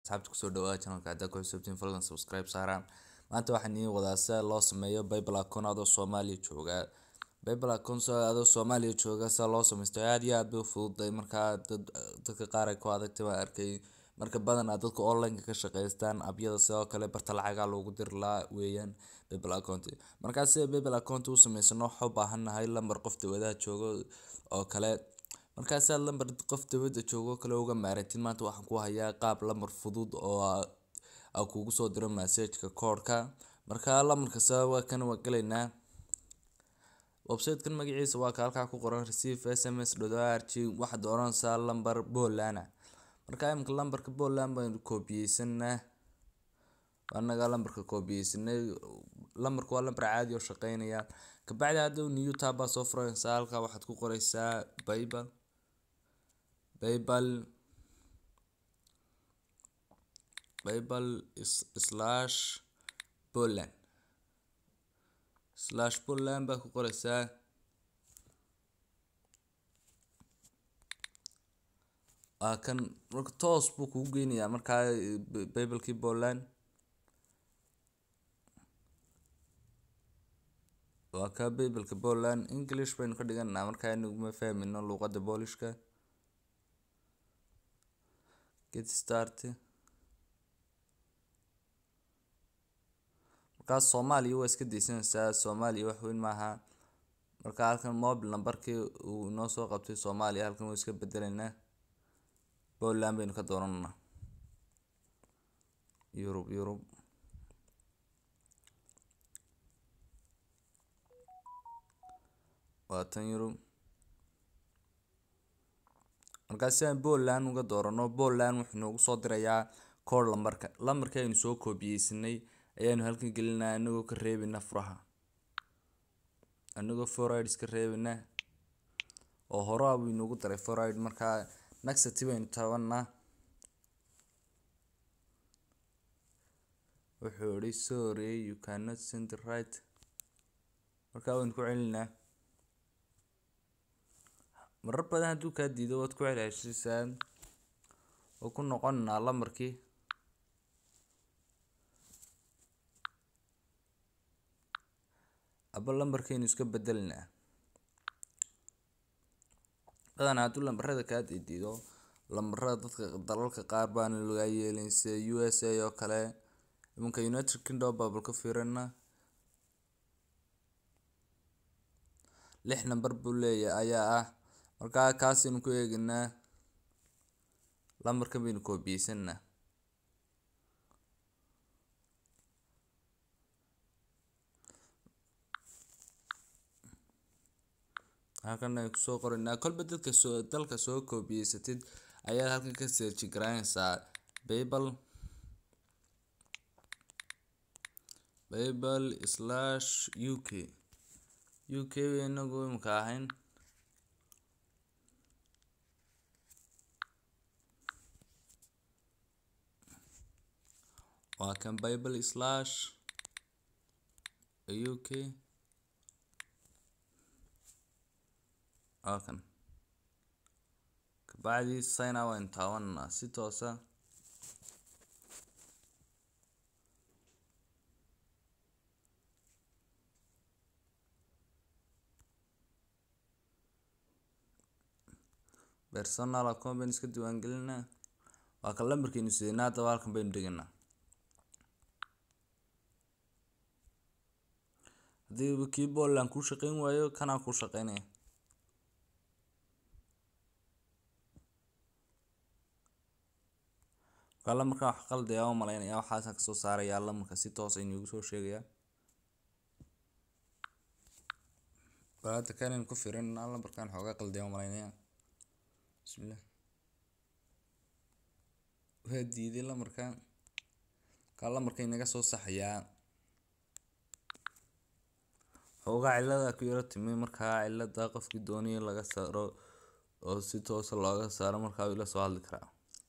asxaabta kusoo dhawaada channelka haddaa ku xusubtiin fadlan subscribe saaraan maanta waxaan idiin wadaa sida loo sameeyo bible account adoo soomaaliya jooga bible account adoo soomaaliya jooga sida loo sameysto aad iyo aad bay u fududahay markaa dad dadka qaar ay ku adagtay baan arkay marka badanaa dadka online ka shaqeystaan abyada sidoo kale barta lacagaa loogu diri lahaa weeyaan bible account markaa sida bible account u sameysano waxaa u baahannahay lambar qof dawadaha joogo oo kale markaa si aad lambar qof dawada joogo kale uga maarantid maanta waxaan ku hayaa qaab lambar fudud oo aa kugu soo diro messageka koodhka markaa lambarka sabab waa kan waa galaynaa website-kan magaciisa waa ka halkaa ku qoran receive sms r g waxaad dooranaysaa lambar Poland ah markaa imika lambarka Poland baynu koobiyeysanaa anaga lambarka koobiyeysanay lambarka waa lambar caadi oo shaqeynaya kabacdi hadda new tab baa soo furanaysaa halkaa waxaad ku qoraysaa bible bible bible slash Poland slash Poland baa ku qoraysaa waa kan marka toos buu kugu geynayaa markaa biblekii Poland waa ka bibleka Poland English baynu ka dhiganaa markaa inaguma fahmino luqadda Boolishka get start markaa Soomaaliya waa iska deysanaysaa Soomaaliya wax weyn maaha markaa halkan mobile numberkii uu inoo soo qabtay Soomaaliya halkan waa iska bedelaynaa Poland baynu ka dooranaa Yurub Yurub waa tan Yurub markaa si aan Poland uga doorano Poland wuxuu noogu soo dirayaa code lambarka lambarka aynu soo koobiyeysanay ayaanu halkan gelinaa anagoo ka reebina furaha anagoo forward iska reebina oo hore buu inoogu daray forward markaa next baynu taabanaa wuxuu yidhi sorry you cannot send the right markaa waynu ku celinaa marar badan hadduu kaa diido waad ku celceshisaa oo ku noqonaa lambarkii aba lambarkaynu iska bedelinaa badanaa hadduu lambarada kaa diido lambarada dadka dalalka qaar baana laga yeelin sida u s a oo kale imanka united kingdom baabal ka fiirina lix nambar buu leeyahay ayaa ah markaa kaasaynu ku eeginaa lambarkan baynu koobiyeysanaa halkan ay kusoo qoraynaa kolba dadka soo dalka soo koobiyeysatid ayaad halkan ka search garaynaysaa bible bible slash uk uk inagu imika ahayn waa kan bible slash uk waa kan kabacdi sign up waynu taabanaa si toosa personal account baynu iska diiwaangelinaa waa kan lambarkaynu sidanaa haddaba halkan baynu dhiganaa haddii kii Poland kuu shaqeyn waayo kanaa kuu shaqeynaya markaa lambarkan wax qaldayaa u malaynaya waxaasaan kasoo saarayaa lambarka si toos aynu igu soo sheegayaa bal hadda kanaynu ku fiirinaa lambarkan xoogaa qaldayaa u malaynaya bismillah waa diiday lambarkan kaa lambarka inaga soo saxayaa xoogaa cilada ku yaro timi markaa cilada qofkii doonaya laga saaro oo si toosa looga saaro markaa ila soo hadli karaa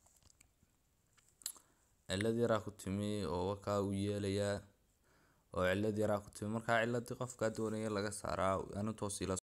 cilad yaraa ku timi oo wakaa uu yeelayaa oo cilad yaraa ku timi markaa ciladii qofkaa doonaya laga saaraa anu toos ila